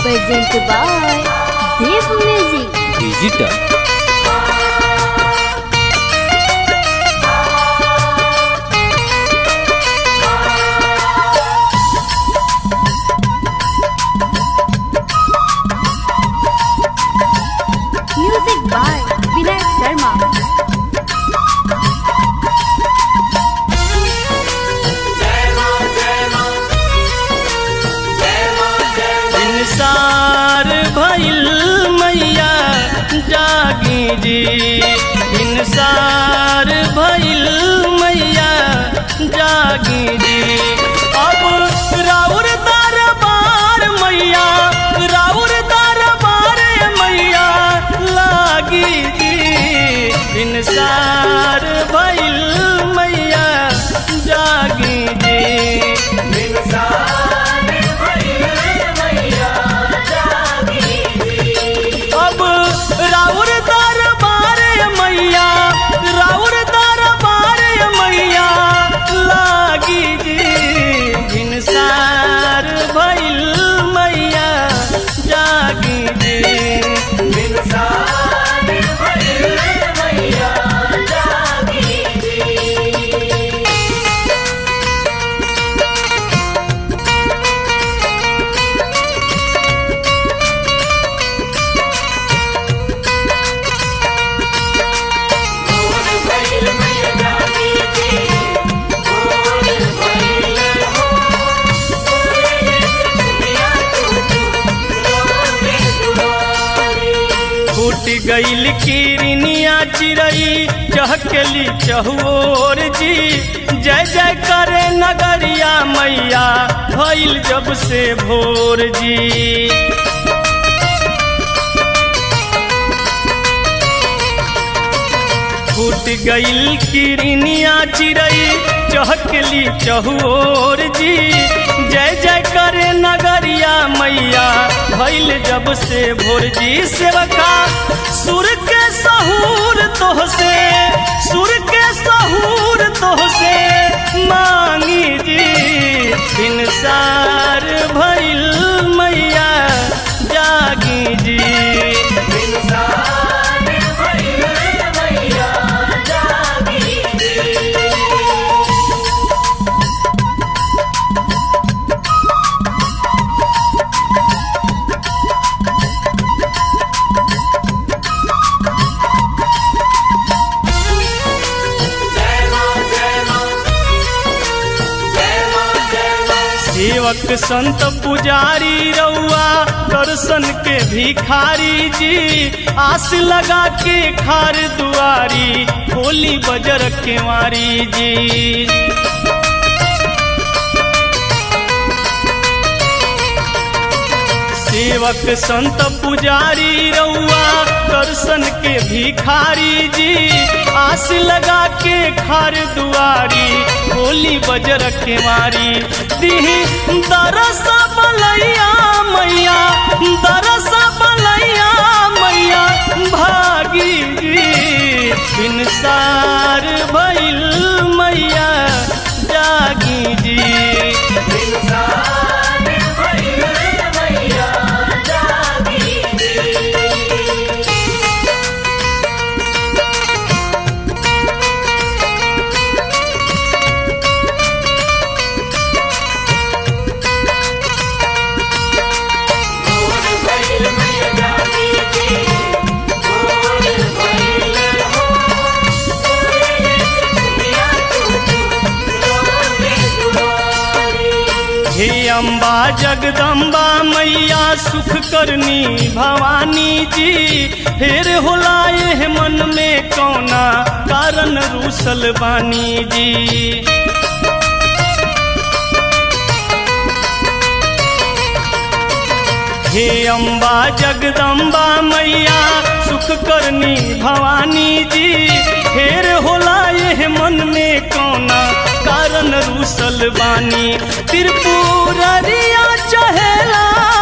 presented by Dev Music. Digital Music by Vinay Sharma. इंसार भइल मैया जागी जी इंसार भइल मैया जागी जी अब राउर दरबार मैया राउर दरबार मैया लागी जी इंसार भइल मैया जागी जी अब राउर दरबार मैया राउर दरबार मैया लागी जी इंसार भइल मैया जागी जी फूट गईल किरनिया चिरई चहकली चहुओर जी जय जय करे नगरिया मैया भइल जब से भोर जी फूट गईल किरनिया चिरई चहकली चहुओर जी जय जय करे नगरिया मैया भइल जब से भोर जी सेवका सुर के सहूर तोह से सुर के सहूर तोह से मांगी जी इंसार भइल मैया जागी जी सेवक संत पुजारी रउआ दर्शन के भिखारी जी आस लगा के खार दुआरी खोली बजर केवारी जी सेवक संत पुजारी रउआ दर्शन के भिखारी जी आस लगा के खार दुआरी खोली बजर केवारी दिही दरस बलैया मैया दरस बलैया मैया भागी जी इंसार भइल मैया जागी जी हे अम्बा जगदम्बा मैया सुख करनी भवानी जी फेर होला एह मन में कौना कारण रूसल बानी जी हे अम्बा जगदम्बा मैया सुख करनी भवानी जी फेर होला एह मन में कौना कारण रूसल बानी त्रिपुररिया चहेला